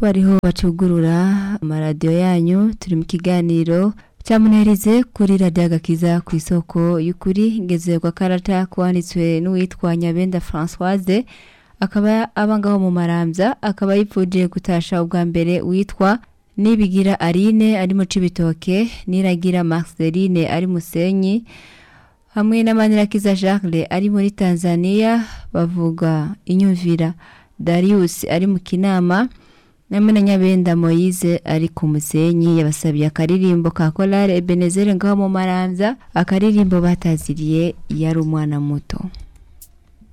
ko ariho bacugurura amaradiyo yanyu turi mu kiganiro cyamunahirize kuri radiyo agakiza ku isoko y'ukuri ngeze kwa karata kwanditswe n'uwitwa nyabenda francoise akaba aba ngaho mu marambya akaba yipfuje gutasha ubwa mbere witwa nibigira arine ari mu cibitoke niragira marceline ari musenyi hamwe n'amanirakiza Charles ari muri Tanzania bavuga inyumvira Darius ari mu kinama namwe na Nyabenda Moise ari ku musenyi yabasabiye akaririmbo ka Kolare Ebenezer ngaho mu Maramvya akaririmbo bataziriye yari umwana muto